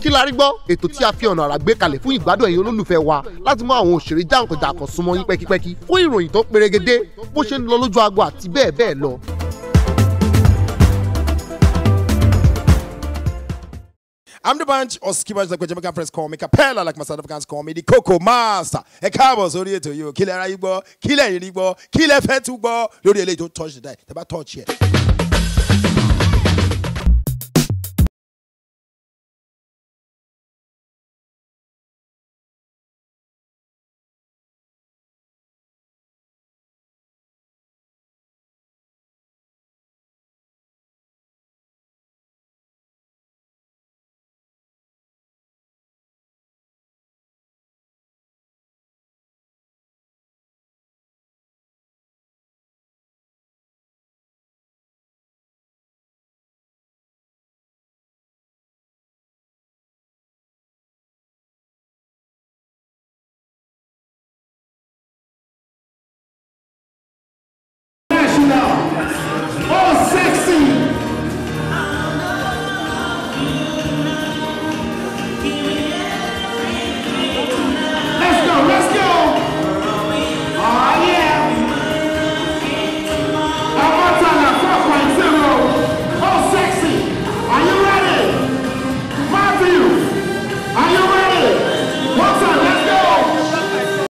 kí la rí gbọ́ ètò tí a fi ọ̀nà àrà gbé kalẹ̀ fún ìgbádùn ẹ̀yin olólùfẹ́ wa láti mú àwọn òṣèré jàǹkànjàǹkàn súnmọ́ yín pẹ́kípẹ́kí fún ìròyìn tó perégedé bó ṣe ń lọ lójú agbo àti bẹ́ẹ̀ bẹ́ẹ̀ lọ. I'm the bunch of skippers like Jamaican friends call me Capella like my South Africans call me the Coco Master. Ẹ káàbọ̀ sórí ètò yìí o, kí lẹ ara yín gbọ́, kí lẹ yìí gbọ́, kí lẹ fẹ́ tún gbọ́ lórí eléyìí tó touch the die, tẹ bá touch yẹ. Oh, sexy! Let's go, let's go! Oh, yeah! Amatala 4.0. Oh, sexy! Are you ready? Matthew, are you ready? One time, let's go!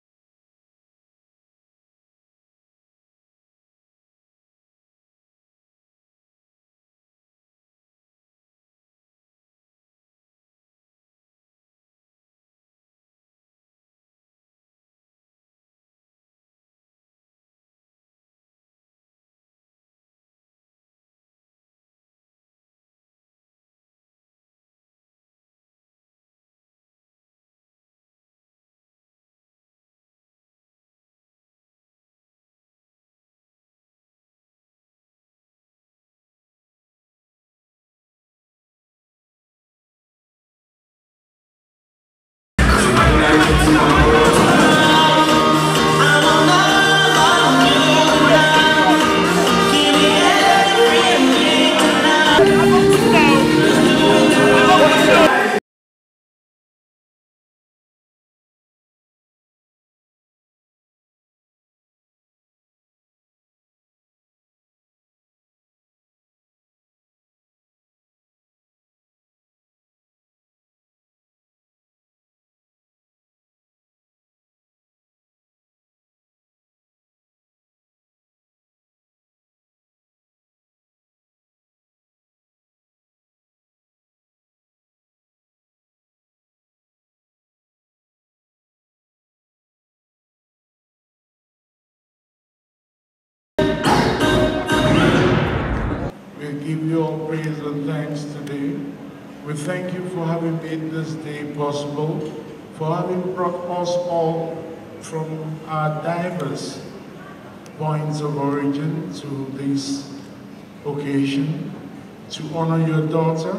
We give you all praise and thanks today. We thank you for having made this day possible, for having brought us all from our diverse points of origin to this occasion to honor your daughter.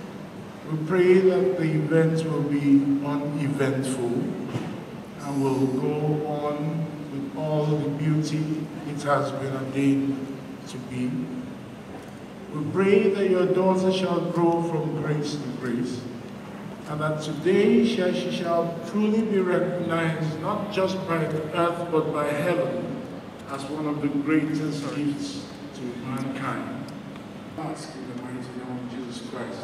We pray that the event will be uneventful and will go on with all the beauty it has been ordained to be. We pray that your daughter shall grow from grace to grace, and that today shall, she shall truly be recognized not just by the earth but by heaven as one of the greatest gifts to mankind. Ask in the mighty name of Jesus Christ.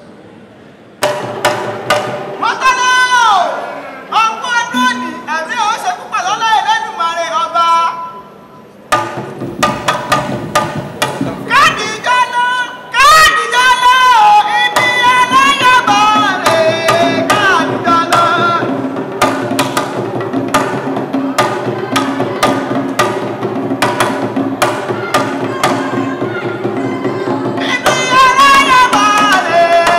mọ́tálá o ọkọ ọdún òní ẹ̀mí ò ṣe púpọ̀ lọ́lá ẹlẹ́dùnmarè ọba. káàdì jọ́nà káàdì jọ́nà o ibi ẹlẹ́yàbọ̀ rè káàdì jọ́nà. ibi ẹlẹ́yàbọ̀ rè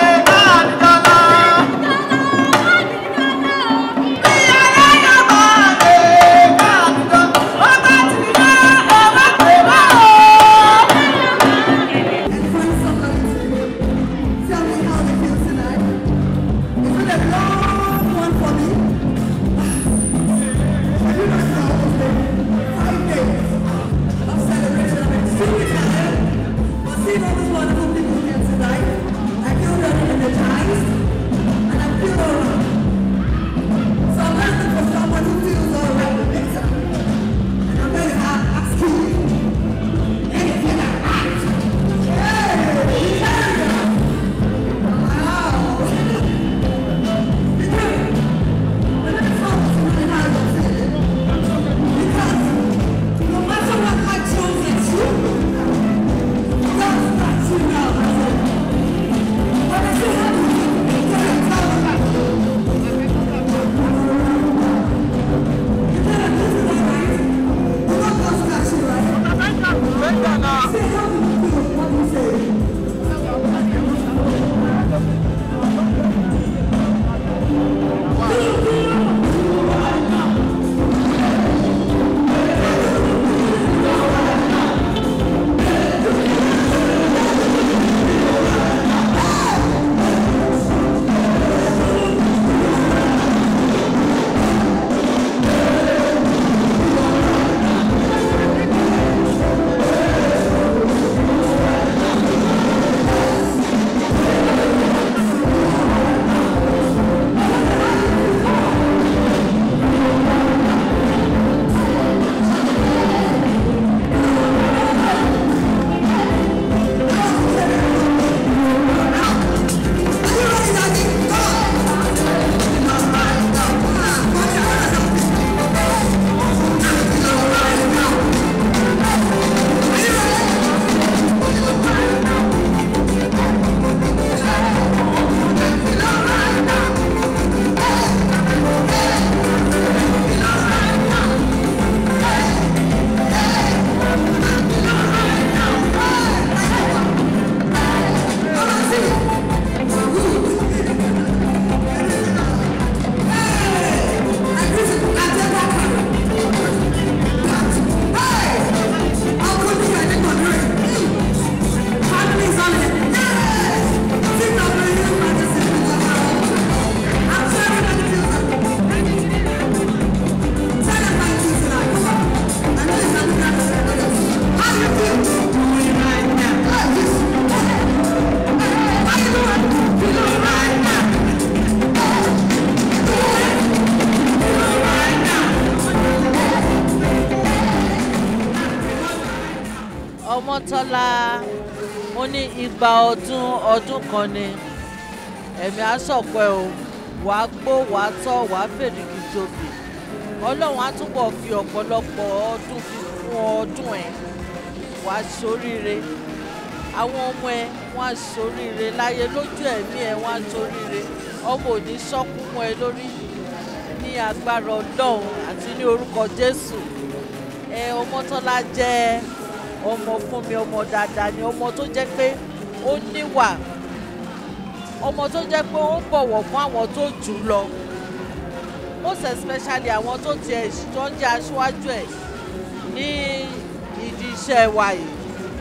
Abímbọ́lá ó ní igba ọdún ọdún kan ni ẹ̀mí àsọ̀pẹ́ o wàá gbó wàá tọ́ wàá fèrèkì tóbi ọlọ́run á túbọ̀ fi ọ̀pọ̀lọpọ̀ ọdún fi fún ọdún ẹ̀ wàá ṣoríire àwọn ọmọ ẹ wọn á ṣoríire láyé lójú ẹ̀mí ẹ wọn á ṣoríire ọmọ òní sọ́kún mọ́ ẹ lórí ní agbára ọlọ́run àti ní orúkọ jésù ẹ ọmọtọ́lá jẹ́ ọmọ fún mi ọmọ dáadáa ni ọmọ tó jẹ́ pé ó níwà ọmọ tó jẹ́ pé ó ń bọ̀wọ̀ fún àwọn tó jù ú lọ most especially àwọn tó tiẹ̀ tó ń jẹ́ aṣáájú ẹ̀ ní ìdí iṣẹ́ wa yìí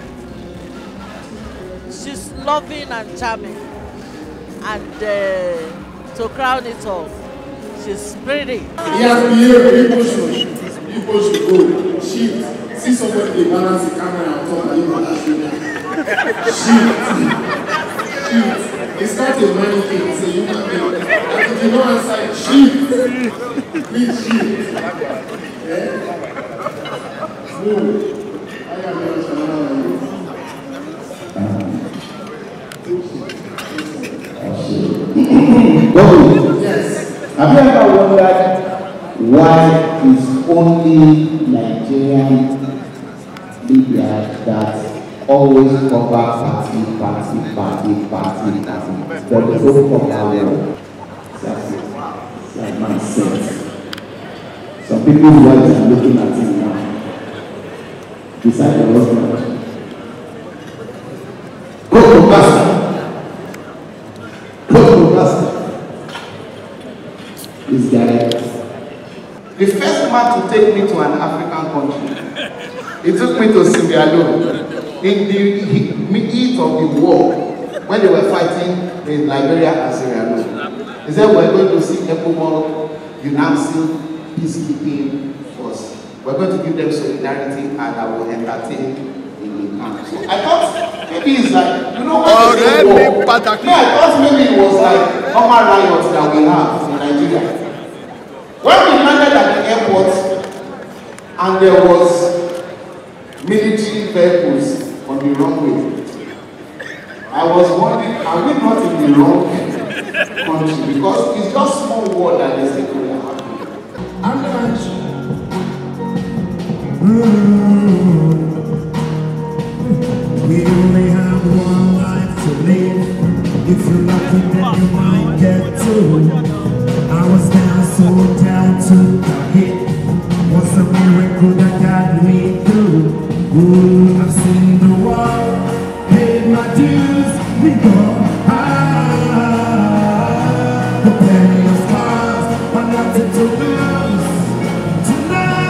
she's loving and charming and uh, to crown it all she's pretty. He has behaved. People should, people should go. Shift. See somebody dey balance the camera and talk and you go dash me Shift. Shift. It's not a money thing. It's a human being. And if you don't answer, it, shift. Please shift. Eh? Move. I am your channel. Bobby, Yes. have you ever wondered why it's only Nigerian media that always cover party, party, party, party, party, but they don't cover well? That's it. Like man said. Some people's wives are looking at him now. Beside the husband. Go to pastor. Go to pastor. This guy The first man to take me to an African country, he took me to Sierra Leone in the he- heat of the war when they were fighting in Liberia and Sierra Leone. He said, We're going to see ECOMOG, UNAMSIL, peacekeeping force. We're going to give them solidarity and I will entertain in the camp. So I thought maybe it's like, you know, when they say Ọ̀rẹ́ mi war, pàtàkì. no, I thought maybe it was like normal riots that we have in Nigeria. When we landed at the airport and there was military vehicles on the runway, I was wondering, are we not in the wrong country? Because it's just small war that they say we are having. We only have one life to live. If you're lucky, then you might get two. I was down, so down to a hit. What's a miracle that got me through? Ooh, I've seen the world, paid my dues. We go high. The penny of scars, but nothing to lose. Tonight.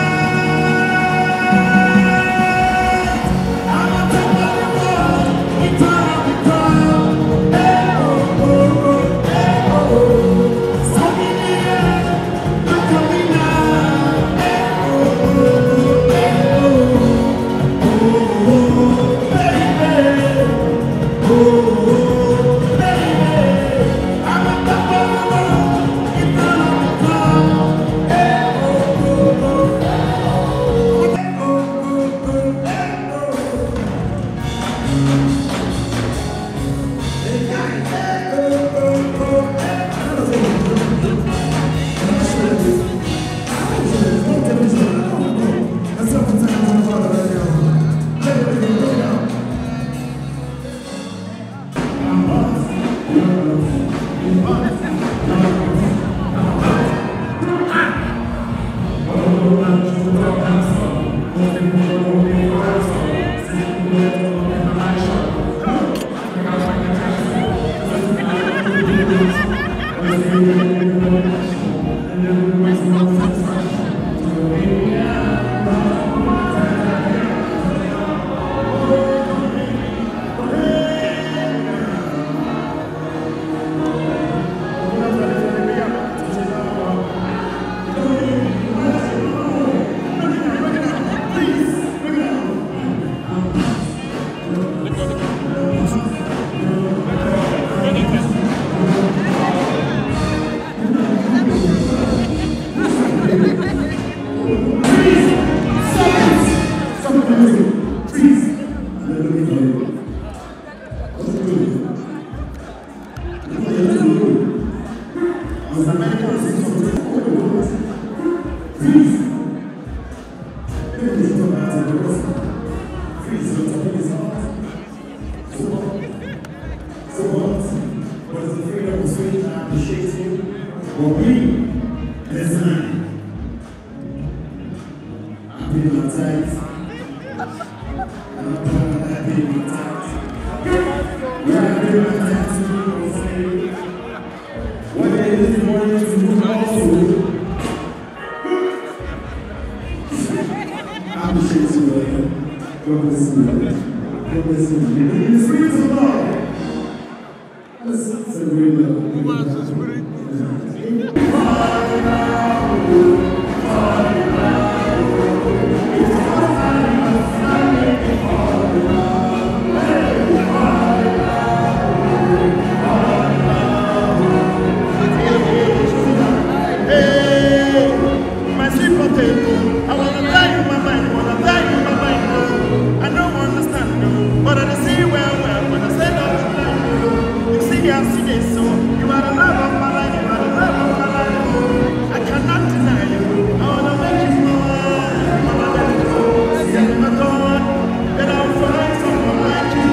My sweet potato, I wanna die in my mind, wanna die in my mind, no. I don't understand, no. But I see well, well, when I say no, no. You see, I see this, so you are the love of my life, you are the love of my life, oh. I cannot deny you. I wanna make you mine, wanna let you go. See, I never thought that I would find someone like you.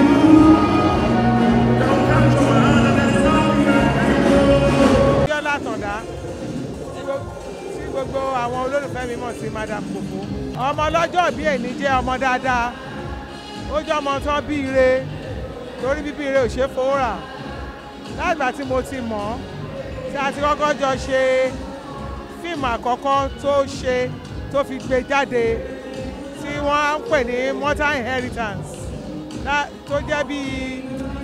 Don't come to my hand, and there's nothing I can do. Bíọ́lá Àtàndá tí gbo- tí gbogbo àwọn olólùfẹ́ mi mọ̀ sí Madam Kòkó. Ọmọ ọlọ́jọ́ bí èní jẹ́ ọmọ dáadáa. Ó jẹ́ ọmọ tán bí ire torí bíbí ire ò ṣe é fowó rà. Láìgbà tí mo ti mọ̀ ọ́ tí a ti kọ́kọ́ jọ ṣe fíìmù àkọ́kọ́ tó ṣe tó fi gbé jáde tí wọ́n á ń pè ní Mortal Inheritance lá- tó jẹ́ bíi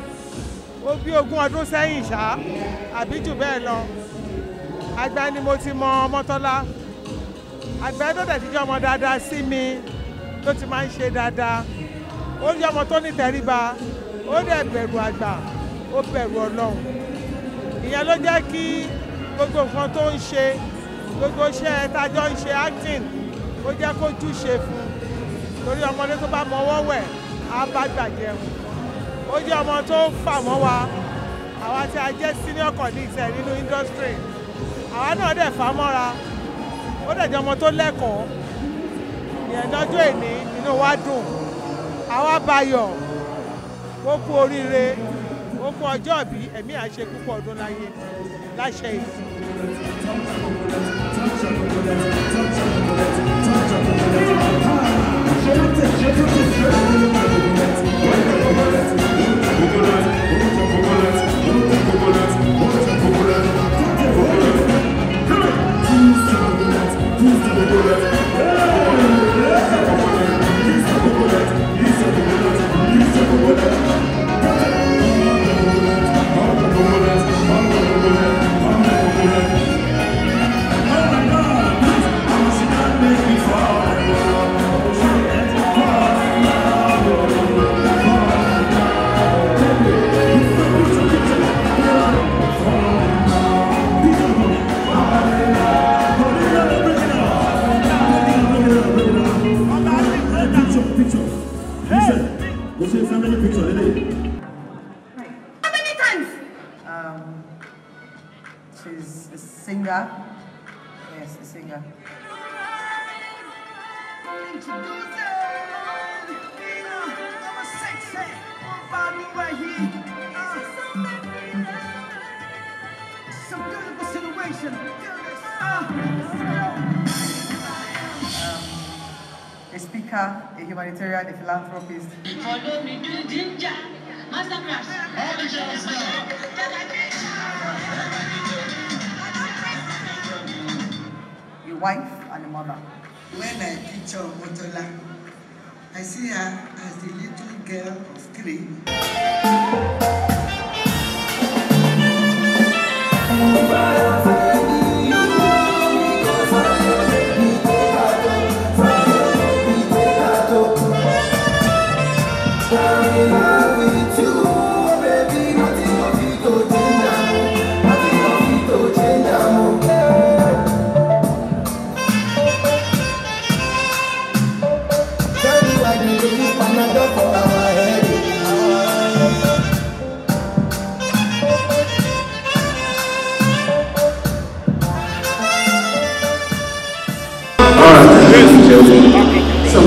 ó bí ogún ọdún sẹ́yìn ṣá àbí jù bẹ́ẹ̀ lọ àgbà ni mo ti mọ ọmọtọ́lá àgbà tó dẹ̀ ti jẹ́ ọmọ dáadáa sí mi tó ti máa ń ṣe dáadáa ó jẹ́ ọmọ tó ní tẹríba ó dẹ̀ bẹ̀rù àgbà ó bẹ̀rù ọlọ́run ìyẹn ló jẹ́ kí gbogbo nǹkan tó ń ṣe gbogbo iṣẹ́ tájọ́ ń ṣe acting ó jẹ́ kó júṣe fún un torí ọmọdé tó bá mọwọ́ wẹ̀ á bá gbà jẹun ó jẹ́ ọmọ tó fà mọ́ wa àwa tí a jẹ́ senior colleagues ẹ̀ nínú industry àwa náà dẹ̀ fà á mọ́ra ó dẹ̀ jẹ́ ọmọ tó lẹ́kọ̀ọ́ ìyẹn lọ́jọ́ èní inú wa dùn àwa bayọ̀ ó kú oríire ó kú ọjọ́ ìbí ẹ̀mí àṣẹ púpọ̀ ọdún láyé láṣẹ ìsìn. How many times? Um, she's a singer. Yes, a singer. Some beautiful situation. A speaker, a humanitarian, a philanthropist. Follow me to Ginger. Masterclass. a wife and a mother. When I picture Motola, I see her as the little girl of three. Panadol for our head.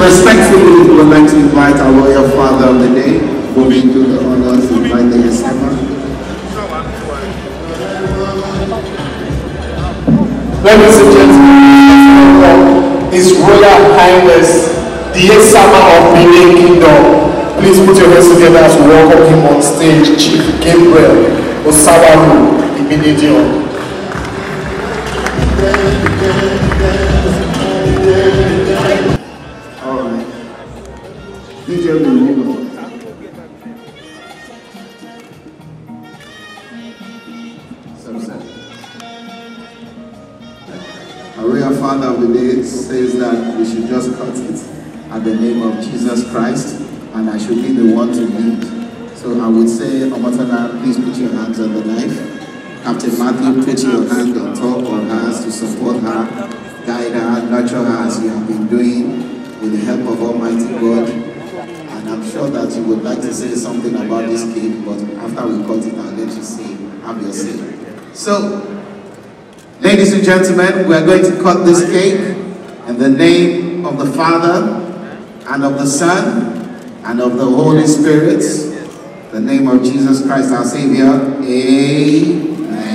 Respectfully, we would like to invite our royal father of the day, who will do the honors, invite the Yesama. Ladies and gentlemen, His Royal Highness, the Yesama of Benin Kingdom. Please put your hands together as we welcome him on stage, Chief Gabriel Osawaru, Ibinidion. All right. DJ will move on. Sunset. Our royal father of the day says that we should just cut it at the name of Jesus Christ and I should be the one to lead. So I would say, Omatana, please put your hands on the knife. Captain Matthew, put your hand on top on her to support her, guide her, nurture her as you have been doing with the help of Almighty God. And I'm sure that you would like to say something about this cake, but after we cut it, I'll let you say, have your say. So, ladies and gentlemen, we are going to cut this cake in the name of the Father and of the Son and of the Holy Spirit. The name of Jesus Christ our Savior. Amen.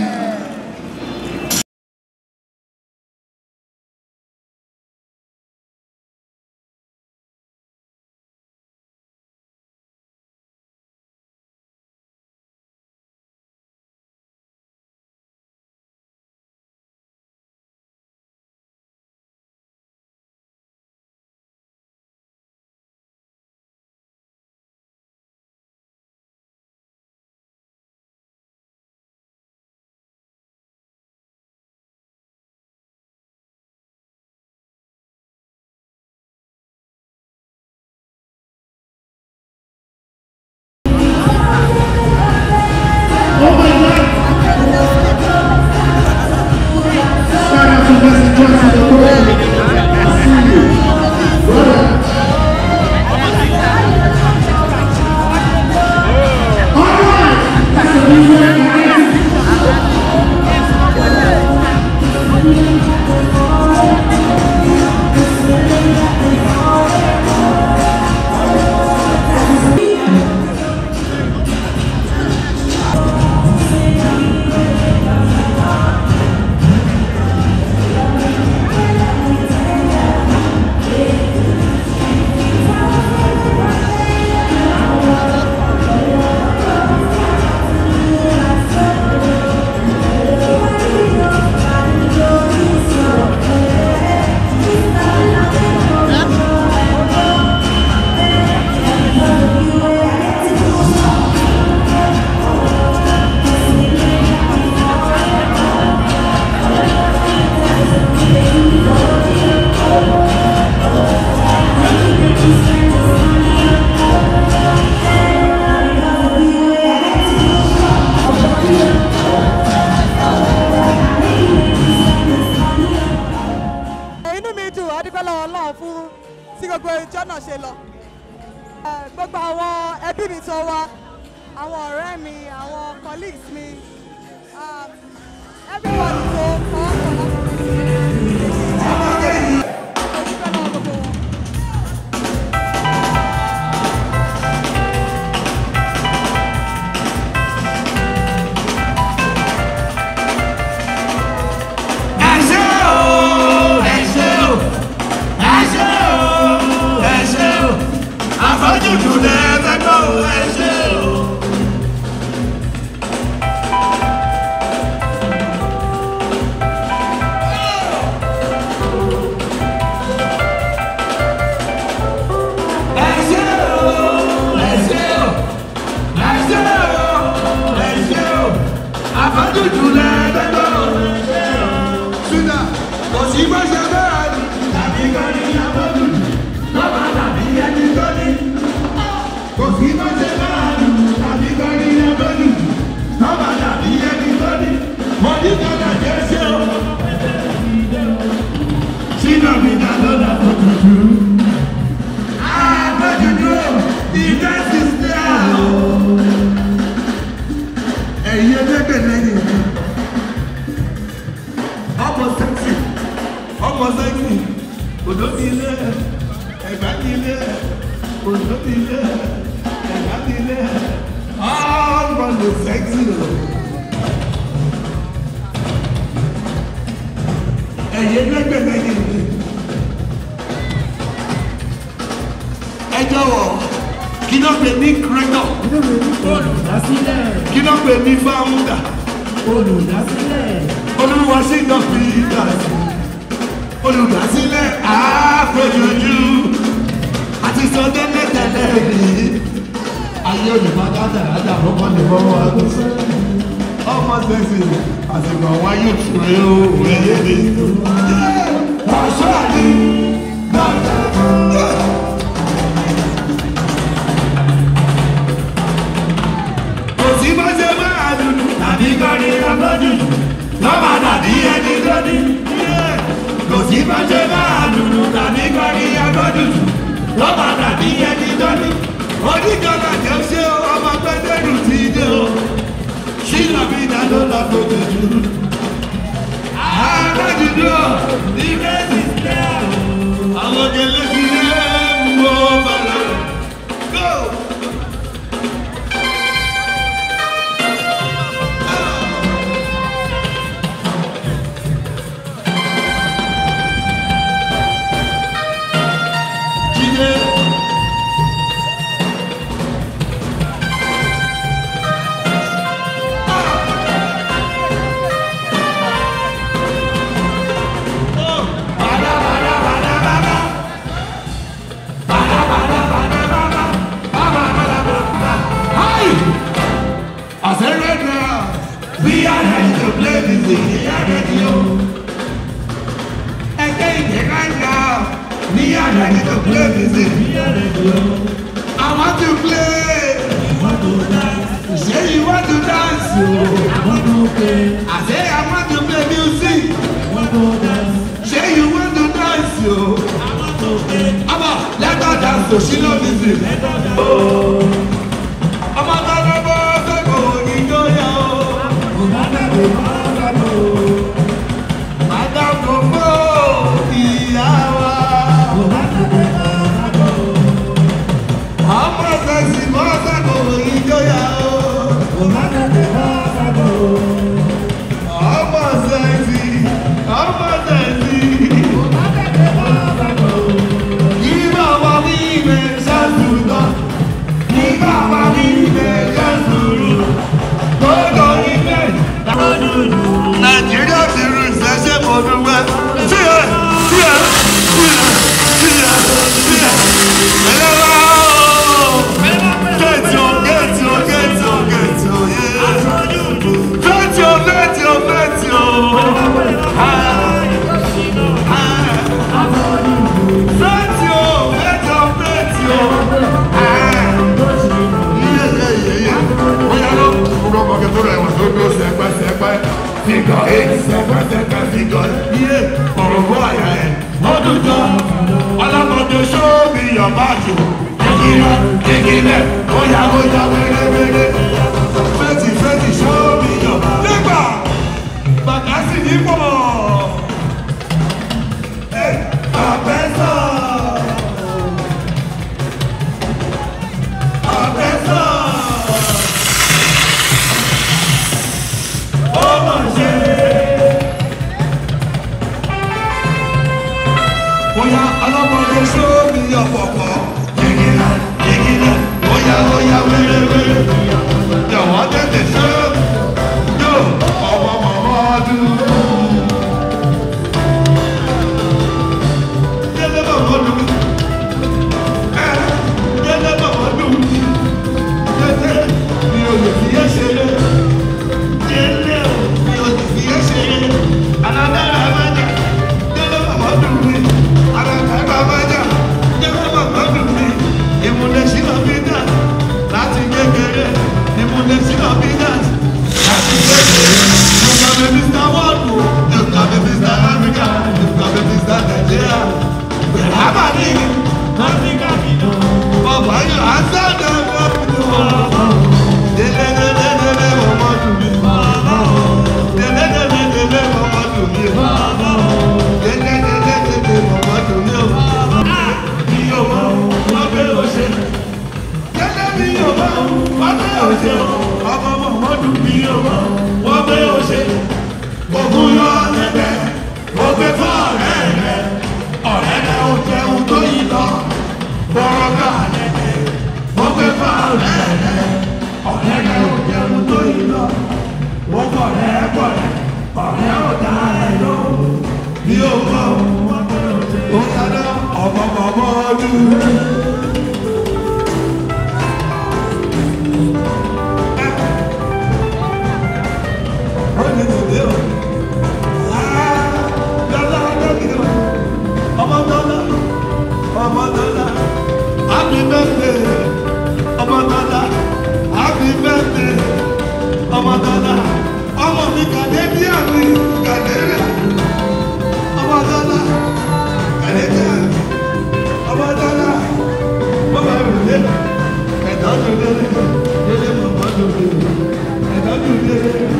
inú mi dùn adúpẹ́ lọ́wọ́ ọlọ́run fún tí gbogbo ìjọ náà ṣe lọ Eh, gbogbo àwọn ẹbí mi tó wá àwọn ọ̀rẹ́ mi àwọn colleagues mi um, everybody tó kọ́ ọ̀pọ̀ ẹ ṣé o ẹ ṣé o ẹ ṣé o ẹ ṣé o àfojúdù lẹ fẹ́ gbọ́ o ẹ ṣé o. ẹ ṣé o ẹ ṣé o ẹ ṣé o ẹ ṣé o àfojúdù lẹ fẹ́ gbọ́ o ẹ ṣé o ṣúgà kò sí bó ṣe bẹ́ẹ̀ ni tàbí kan ní abọ́dù lọ́ba tàbí ẹni tó ní. kò sí bó ṣe bẹ́ẹ̀ ni tàbí kan ní abọ́dù lọ́ba tàbí ẹni tó ní. mo ní kọ́lá jẹ́ ṣé o. sínú mi dá lọ́dà tó tutù. àbójútó ìdá sísè àlọ́. ẹ̀yin ẹlẹ́gbẹ̀ẹ́ lẹ́yìn mi nílé ẹ̀yà nílé all from the sexy o. ẹ̀yẹ lẹ́gbẹ̀lẹ́gbẹ̀ ni ẹ jọ̀wọ́ kí ló pè ní creator olùdásílẹ̀ kí ló pè ní founder olùdásílẹ̀ olúwa sí lọ fi ìgbà sí olùdásílẹ̀ àpèjújú àti sọdẹ́ mẹ́tẹ̀lẹ́ rí ayé olùbádá dáadáa fọmọ ní fọwọ́ àgbọ̀sọ ọmọ sẹ́sì àsìkò àwọn ayé òtúrẹ́ òun ẹ̀yẹ ni ọ̀ṣọ́ àdí dáadáa. kò sí bá ṣe máa dùdù tàbí kọrin ọlọ́dún lọ́mọ tàbí ẹni tó ní. kò sí bá ṣe máa dùdù tàbí kọrin ọlọ́dún lọ́mọ tàbí ẹni tó ní. oníjọba jẹ́ ṣé ọmọ pẹ́ẹ́dẹ́rù ti dé o ṣílọ bí dáná lọ fojú jù. àádọ́júdú ilé ti tẹ́ àwọn gẹlẹ́ ti lé mú ọ bàlá. Go! Jíde. I said right now, we are ready to play this thing. We are ready, oh. Again, right now, we are ready to play this thing. We are ready, oh. I want to play. I want to dance. Say you want to dance, oh. I want to play. I say I want to play music. I want to dance. Say you want to dance, oh. I want to play. Abba, let her dance, so she love music. Let her dance. Oh. ọmọ tọ́lá bọ́ sẹ́kọ̀ọ́ ìjọyà o. Màdàmú màdàmú. Màdàmú fún ìyá wa. Màdàmú màdàmú. Ọmọ sẹ́sì bọ́ sẹ́kọ̀ọ́ ìjọyà o. Màdàmú màdàmú. Ọmọ sẹ́sì ọmọ sẹ́sì. Màdàmú màdàmú. Yìí máa wá ní ìwé sẹ́sùtọ̀ nígbà wà ní ilẹ̀ jẹ́sùrù gbogbo ilẹ̀ lọ́dúnrún. nàìjíríà ti rú ìṣẹ́ṣẹ́ mọ́dúnwẹ́. tíyẹ tíyẹ tíyẹ tíyẹ tíyẹ ẹlẹ́wà ooo géètì o géètì o géètì o géètì o yé géètì o géètì o géètì o. Géètì o géètì o géètì o bóyá ló kúrò mọ́kẹ́ tó rẹ̀ wọ́n tó dó sẹ́pẹ́ sẹ́pẹ́ fígọ̀ eight sẹ́pẹ́ sẹ́pẹ́ fígọ̀ iye ọ̀rọ̀ bó àyà ẹ̀ ọdún jọ ọlọ́mọdé sóòbì yọ̀bájú kékeré kékeré bóyá bóyá wéréwéré fẹ́tì fẹ́tì sóòbì yọ̀ nígbà bàtà sì ní pọ̀ ẹ̀ àbẹ́sọ̀ àbẹ́sọ̀. ọmọ ṣe. Bóyá ọlọ́mọdé sóòmì ọ̀pọ̀pọ̀. Jìgìlá jìgìlá bóyá bóyá wéréwéré. Jọ̀wọ́ tètè sóòmì. Yóò ọmọ mọ̀mọ́ ọdún. Délé bàbá dùn. Ẹ délé bàbá dùn. Délé mi ò lè fi yé ṣeré délé o mi ò ní fi ẹsẹ̀ yẹn alágbára abájá délé bàbá dùn mí alágbára abájá délé bàbá dùn mí ìmúlẹ̀ sílọ bí dà láti kékeré ìmúlẹ̀ sílọ bí dà Ogun yọ ọ̀rẹ́dẹ̀, ó gbé fún ọ̀rẹ́ rẹ̀. Ọ̀rẹ́dẹ̀ ó jẹun tó yí lọ. Bọ́rọ̀gà lẹ́dẹ̀, ó gbé fún ọ̀rẹ́ rẹ̀. Ọ̀rẹ́dẹ̀ ó jẹun tó yí lọ. Wọ́n kọ̀rẹ́ kọ̀rẹ́, ọ̀rẹ́ ò dá ẹ lọ. Bí ó bọ̀ wọ́n bẹ̀rẹ̀ òde. Ó dáná ọmọ ọmọ ọdún. Happy birthday, ọmọ dada. Happy birthday, ọmọ dada. Ọmọ mi kàdébíà mi kàdébíà. Ọmọ dada, kàdébíà. Ọmọ dada, bàbá mi lé. Ẹ̀dá tó lé, lé bàbá tó lé. Ẹ̀dá tó lé.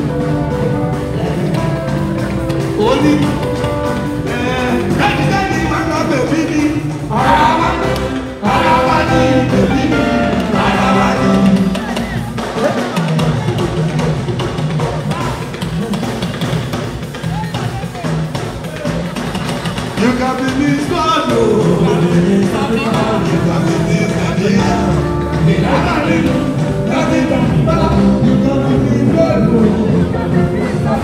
Ó ní ẹ̀ẹ́dẹ́gbẹ̀rún máa ń lọ bẹ̀bí ni. Ọ̀rọ̀ wa ọ̀rọ̀ wa ní bẹ̀bí ni. Ọ̀rọ̀ wa ní. You can be this one, oh. You can be this and this. You can be this. You can be this one,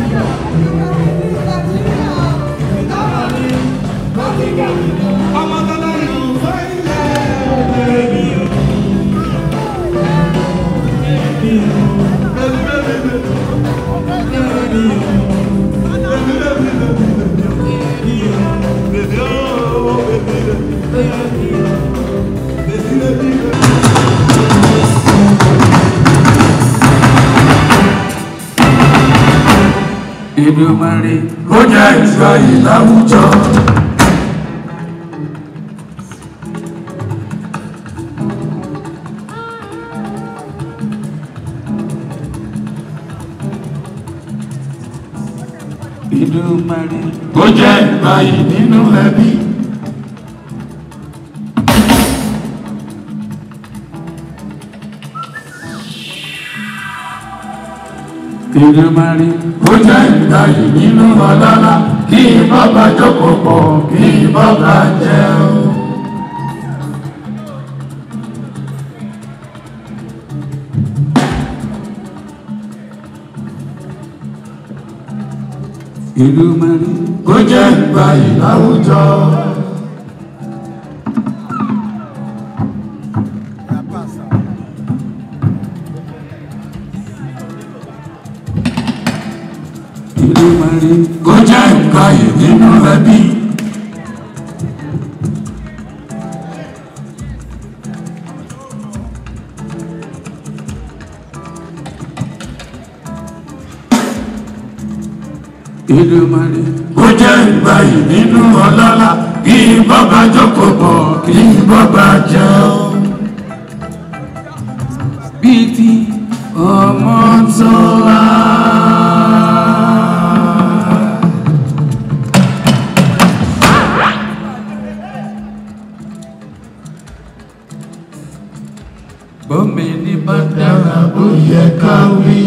oh. I'm a dada, you find it, baby. Baby, baby, baby. Èdùmàrè kó jẹ́ ìgbà yìí láwùjọ. Èdùmàrè kó jẹ́ ìgbà yìí nínú ẹbí. Èdùmàrè kó jẹ́ ìgbà yìí nínú ọlọ́lá kí bàbá jókòó pọ̀ kí bàbá jẹun. Èdùmàrè kó jẹ́ ìgbà yìí láwùjọ. Èdùmàrè kó jẹ́ ìgbà yìí nínú ẹbí. Èdùmàrè kó jẹ́ ìgbà yìí nínú ọlọ́lá kí bàbá jókòó pọ̀ kí bàbá jẹun. Bíi ti ọmọ tó wá. Bọ́mi ní bá dára ó yẹ ká wí.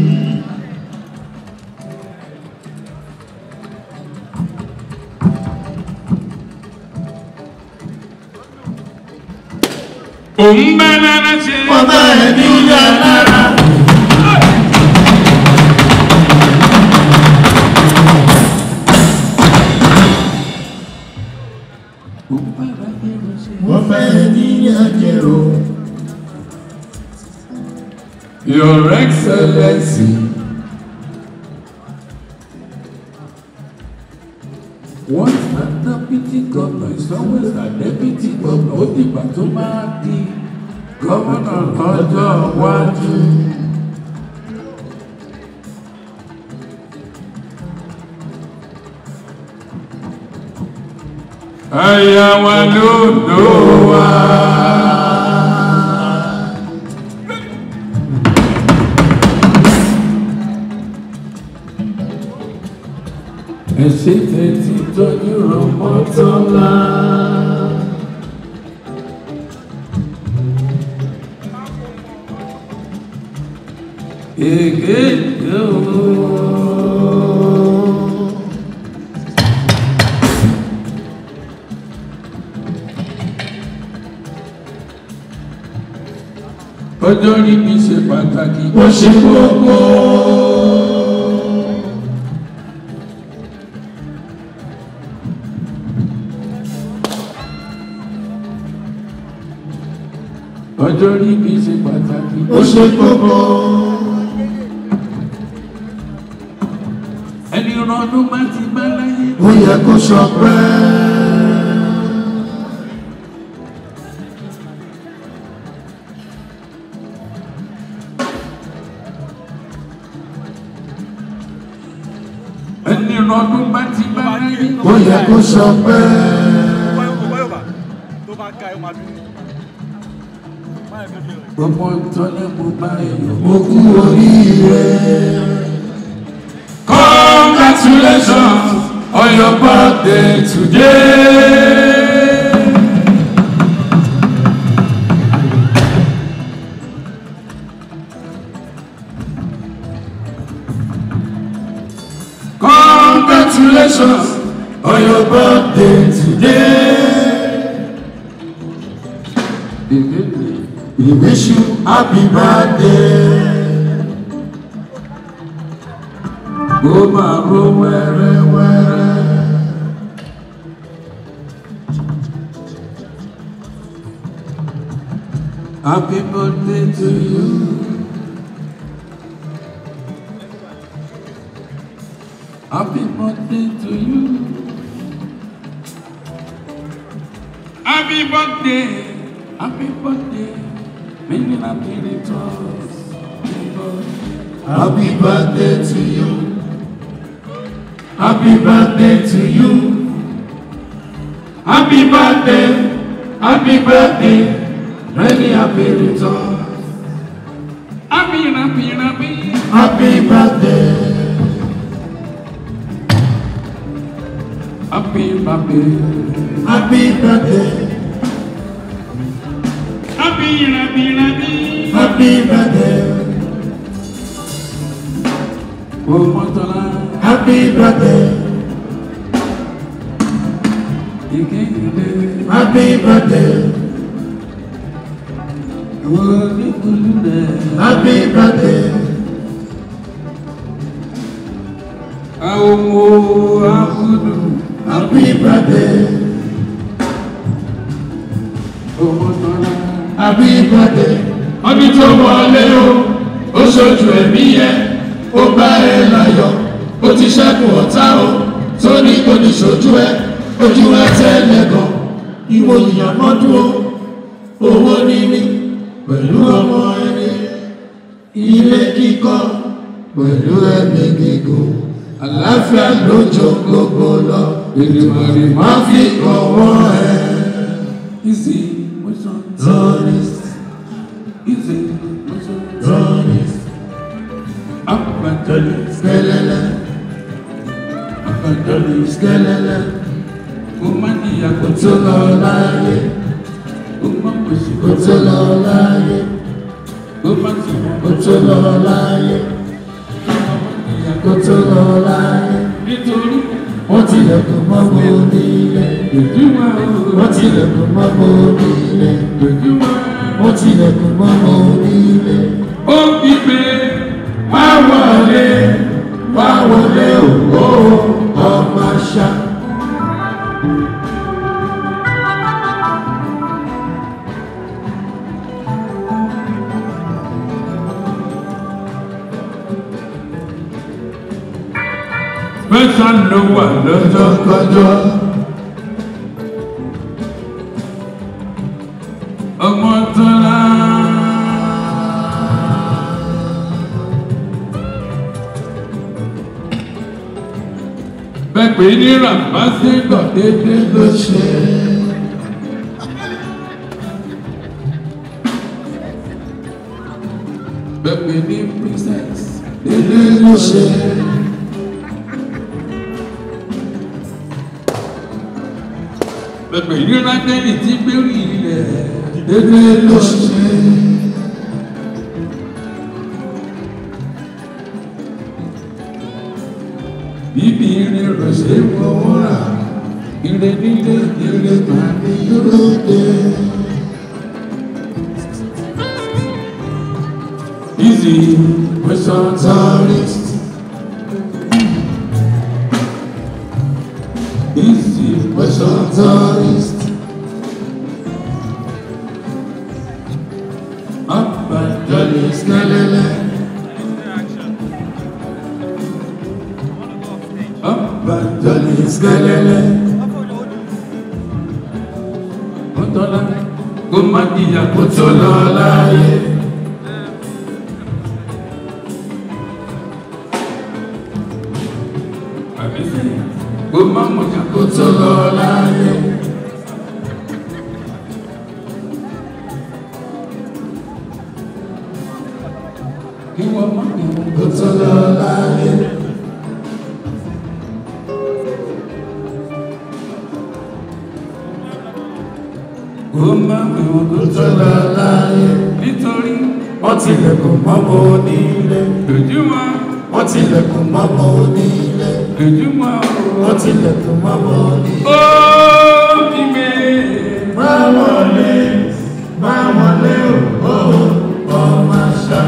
Òun bá lára ṣe. Wọ́n bá ẹni yá lára. Wọ́n fẹ́ ẹni yá jẹ́rò. Your Excellency. Once a deputy governor is always a deputy governor. Ó dìgbà tó máa di gómìnà lọ́jọ́ iwájú. Ẹ̀yà wa ló dò wá. Ẹ ṣe tẹ̀tí tọ́jú Rọ̀mọ́tọ́lá. Èké yóò. ọjọ́ rí mi ṣe pàtàkì ó ṣe kókó. ọjọ́ rí mi ṣe pàtàkì ó ṣe kókó. ẹni rọdún bá ti bá láyé. ó yẹ kó ṣọpẹ́. ẹni rọdún bá ti bá láyé. ó yẹ kó ṣọpẹ́. gbogbo ìtọ́lẹ̀ mo bá èèyàn mo kú oríire. Congratulations on your birthday today. Congratulations on your birthday today. We wish you happy birthday. Ó máa ro wẹ́rẹ́wẹ́rẹ́. Happy birthday to you. Happy birthday to you. Happy birthday. Happy birthday. Many happy returns. Happy birthday to you. Happy birthday to you. Happy birthday. Happy birthday. Many happy returns. Happy, happy, happy. Happy birthday. Happy, happy. Happy birthday. Happy, happy, happy. Happy birthday. Oh, Montana. Happy birthday. Happy birthday. Happy birthday. Oh, Abudu. Happy birthday. Oh, Montana. Happy birthday. Ọdún tó wọlé o, ó ṣojú ẹ̀mí yẹn ó bá ẹ láyọ̀ ó ti ṣẹ́kùn ọ̀tá o tó ní kò ní ṣojú ẹ ojú ẹ tẹ́lẹ̀ gan ìwò ìyàmọ́dún o owó níní pẹ̀lú ọmọ ẹni ilé kíkọ́ pẹ̀lú ẹ̀mí gígùn àlàáfíà lójó gbogbo lọ ìdìbòrì má fi kọ̀wọ́ ẹ. Easy, motion, tourist. Easy, motion, tourist. Abandali skelele Abandali skelele Kumani ya kutola láyé Kumamushi kutola láyé Kumati kutola láyé Kutola láyé Nítorí wọ́n tilẹ̀kùn mọ́ mo nílé Wọ́n tilẹ̀kùn mọ́ mo nílé Wọ́n tilẹ̀kùn mọ́ mo nílé Ó bí pé wá wọlé wá wọlé òwò ọmọ ṣá. Mẹ́ta ló wà lọ́jọ́ kọjọ́. Ọmọ tọ́lá. Bẹ́pẹ̀ ní Ràmbásẹ́gbọ̀ dédé ló ṣe. Bẹ́pẹ̀ ní Princess dédé ló ṣe. Bẹ́pẹ̀ ní Rákẹ́lì tí gbérí ilẹ̀ dédé ló ṣe. Bíbí irin rẹ̀ ṣe fọwọ́ rà, ire nílé ire máa ní lóde. Easy, Western tourist. Easy, Western tourist. Up and Johnny Snellele. Up and Johnny Snellele. Mọ́tọ́lá kó má jìyà kó tó lọ láàyè. Àbísí kó má mọ̀jà kó tó lọ láàyè. Kí wọ́n má mọ̀ kó tó lọ láàyè. Kó má mọ̀ kó tó lọ láàyè. Nítorí wọ́n tilẹ̀kùn mọ́mọ́ onílé. Lójúmọ́. Wọ́n tilẹ̀kùn mọ́mọ́ onílé. Lójúmọ́. Wọ́n tilẹ̀kùn mọ́mọ́ onílé. Ó bí mi. Má wọlé, má wọlé o, ó ọmọ àṣà.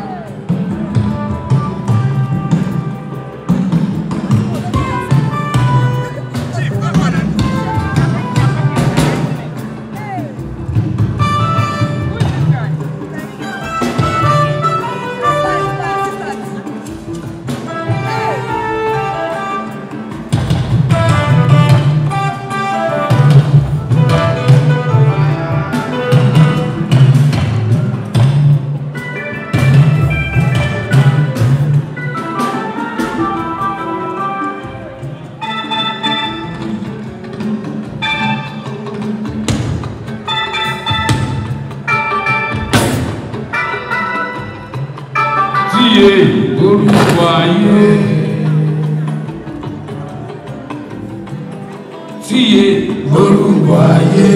Tíye orúkọ ayé. Tíye orúkọ ayé.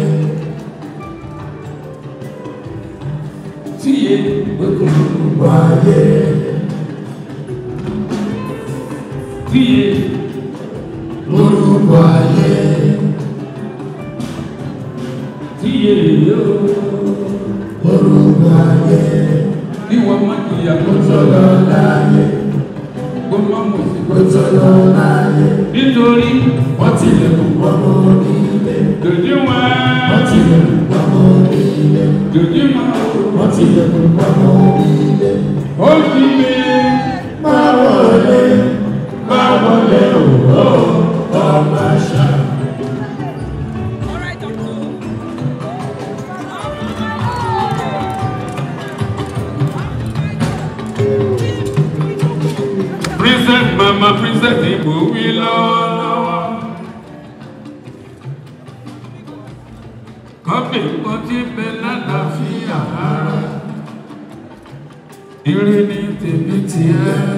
Tíye orúkọ ayé. Tíye orúkọ ayé. Tíye orúkọ ayé kí wọ́n má jìyà kó tọ́lọ́ láàyè kó má mọ̀ sí kó tọ́lọ́ láàyè nítorí wọ́n ti lè kó pọ́nmọ́ onílé dòdì wọn wọ́n ti lè kó pọ́nmọ́ onílé dòdì wọn wọ́n ti lè kó pọ́nmọ́ onílé ó fi mi má wọlé má wọlé òwò ọmọ àṣà. princess mama princess ìbò wí lọ́wọ́lọ́wọ́. kọ́bí kan tí bẹ lálàáfíà ara ire ní tèmi tiẹ̀.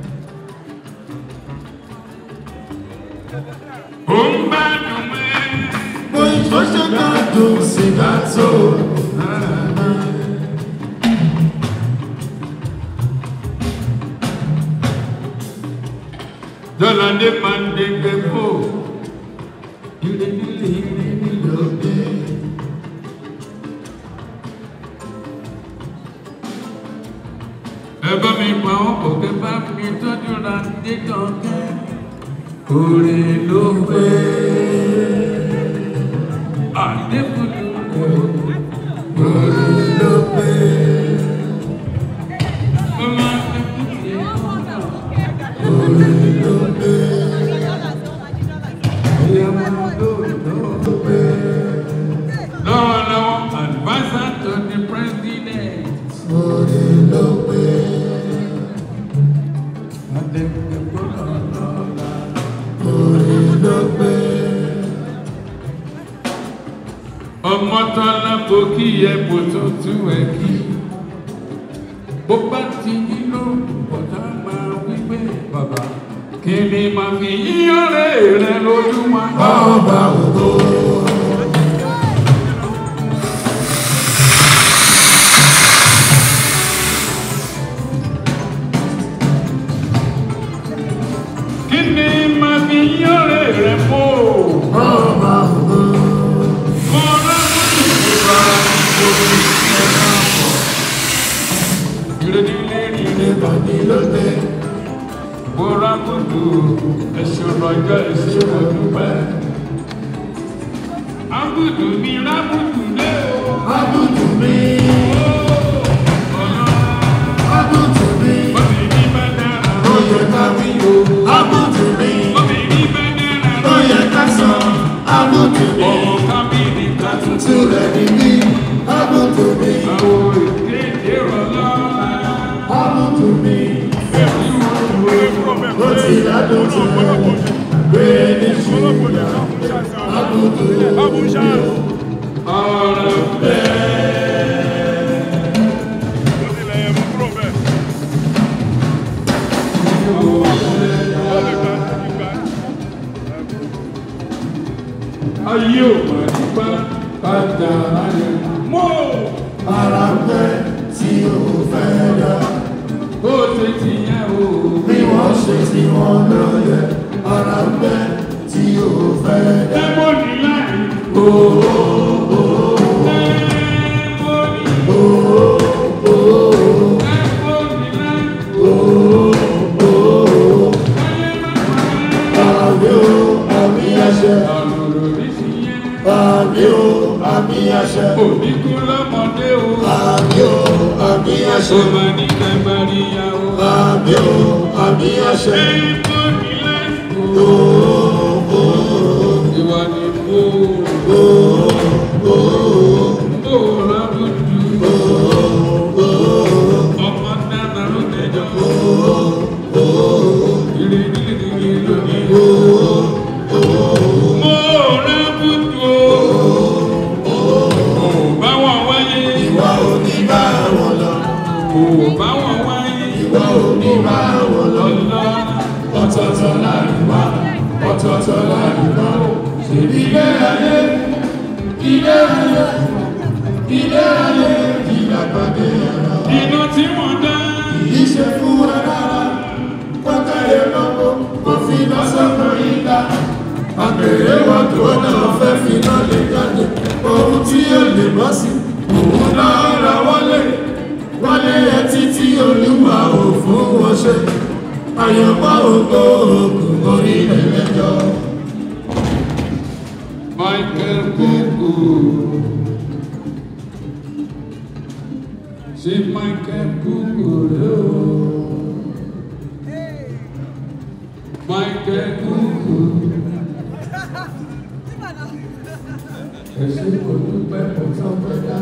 ó ń gbádùn mẹ́. bó ìfọ́ṣẹ́ gbádùn sí bá tó. Jọ́ládé máa ń dégbé fò. Ire nílé ire nílòdè. Ẹ bá mi pa ọkọ̀ kẹ bá mi tọ́jú ra dé kankan. Orí ló pé. Àdébùdù kò. Orí ló pé. Ọmọ akẹ́kọ̀ọ́ Orí ló pé. Lọ́wọ́lọ́wọ́, advisor to the president. Orí ló pé. Orí ló pé. Ọmọ tọ́lá bò kí ẹ bò tó tú ẹ kí. Bó bá ti yí lóògùn bọ̀dá máa wí pé bàbá. Kí ni màá fi yíyọ̀rẹ́ rẹ lójú wa? Ọba ògo. Kí ni màá fi yíyọ̀rẹ́ rẹ fò? Ọba ògo. Mọ̀rẹ́ mú ìfura òbí ẹ̀rọ pọ̀. Ìrètí mo ra kùtù ẹ̀sùn rọjò ẹ̀sùn ọdúnpẹ́. Abudu mi rábùtù lé o. Abudu mi. Abudu mi. Obìnrin bá dára. Ó yẹ ká wí o. Abudu mi. Obìnrin bá dára. Ó yẹ ká sọ. Abudu mi. Ọmọ kábìrì ká tuntun. Túlẹ̀ ní mí. Abudu mi. Àwọn ìkéde rọlọ́lá. Abudu mi. Ó ti ládùn tó gbé ní ṣùgbọ́n. Abudu mi. Ọ̀rọ̀ bẹ́ẹ̀. Ayé ò mà nípa kájà ayé. Mọ́ Ara pẹ́ tí o fẹ́ dá. ó ṣe ti yẹn o. Bí wọ́n ṣe tí wọ́n lọ yẹ. Ara pẹ́ tí o fẹ́ dá. Lẹ́mọ̀nì láì. Àmì o, àmì àṣẹ. Àmì o, àmì àṣẹ. Oníkú lọ́mọdé o. Àmì o, àmì àṣẹ. Ọmọ ní kẹgbàríyá o. Àmì o, àmì àṣẹ. Lẹ́mọ̀nì láì. Ìwà ni mo. Mo rábùdù. Ọmọ dáná ló dẹjọ́. Ìrìnlẹ̀ lónìí. Mo rábùdù o. Bá wọn wáyé. Ìwà ò ní bá wọn lọ. Kò bá wọn wáyé. Ìwà ò ní bá wọn lọ. Lọ́lá. Ọ̀tọ̀ọ̀tọ̀ láàrin wá. Ọ̀tọ̀ọ̀tọ̀ láàrin wá. Ṣèbí ilé ayé. Ilé ayé. Ilé ayé. Ìyàpàdé ara. Iná tí wọ́n dá. Kìí ṣe fún wa rárá. Pọ́tàyé lọ́kọ́. Kò fi lọ́sọ̀kan yín dá. Àpèrè wọn tó náà fẹ́ fi náà lè jáde. Ohun tí yóò lè bọ́ sí. Òun náà ra wọlé. Wọlé ẹ títí olúwa ò fún wọn ṣe. Àyànmọ́ ògo ògùn orílẹ̀ lẹ́jọ́. Michael Kuku. Ṣé Michael Kuku rẹ̀ o? Michael Kuku. Ẹ̀sìn kò dúpẹ́ kò tán pẹ́ dá.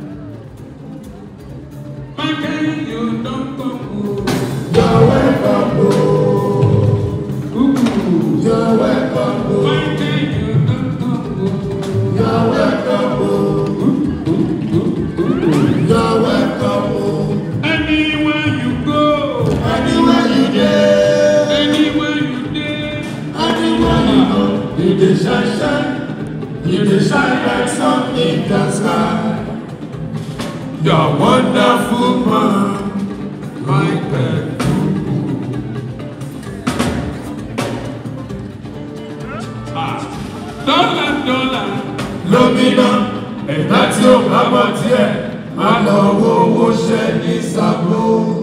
Michael yóò dán kọ́kù. Yọ̀wẹ́ kọ̀ọ̀kọ̀. Kuku. Yọ̀wẹ́ kọ̀ọ̀kọ̀. Michael yóò dán kọ́kù. Yọ̀wẹ́ kọ̀ọ̀kọ̀. Yọ̀wẹ́ kọ̀ọ̀kọ̀. Anywhere you go. Anywhere you dey. Anywhere you dey. Anywhere you go. You dey shine shine. You dey shine like sun in the sky. You're wonderful man. Michael. Dọ́là dọ́là. Lómìnà ẹ̀dá tí ó bá bọ̀ díẹ̀ máa lọ wo owó ṣẹ́ ní sàbó.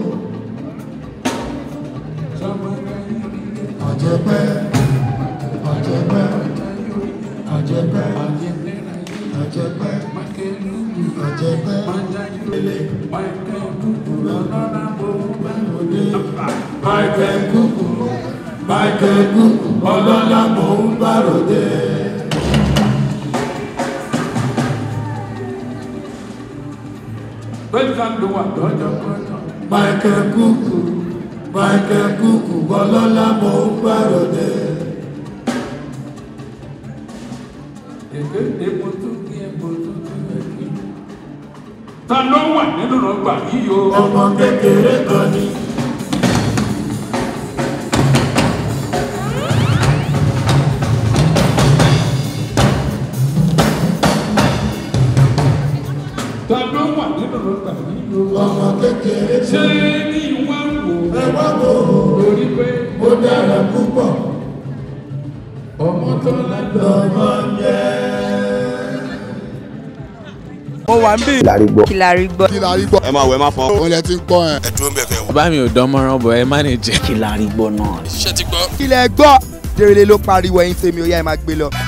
Àjẹpẹ́ àjẹpẹ́ àjẹpẹ́ àjẹpẹ́ àjẹpẹ́ Michael Kuku Michael Kuku ọlọ́lá mò ń bá ròde. Bẹ́ẹ̀ni ló wà lọ́jọ́ kọjọ́. Michael Kuku Michael Kuku ọlọ́lá mò ń bá ròde. Èké epo tó kí epo tó kí ẹ̀kí. Ta ló wà nínú ọgbà yìí o? Ọmọ kékeré kan ni. Ta ló wà nínú ọgbà yìí o? Ọmọ kékeré Ṣé kan ni. ní ìwà wò? Ẹ wá wò ó. Lórí pé Ó dára púpọ̀. ọmọ tó lágbà. Lọ́mọ yẹ. mo wà ń bí. kí la rí gbọ́. kí la rí gbọ́. kí la rí gbọ́. ẹ máa wẹ̀ má fọ́n. olè ti ń kọ́ ẹ. ẹ dúró ń bẹ̀ fẹ́ wọ. bàbá mi ò dán mọ́rán bọ̀ ẹ má ní jẹ́. kí la rí gbọ́ náà. ṣé ti gbọ́. kí lẹ gbọ́. dèrèlè ló pariwo ẹyin tèmi ó yá ẹ máa gbé lọ.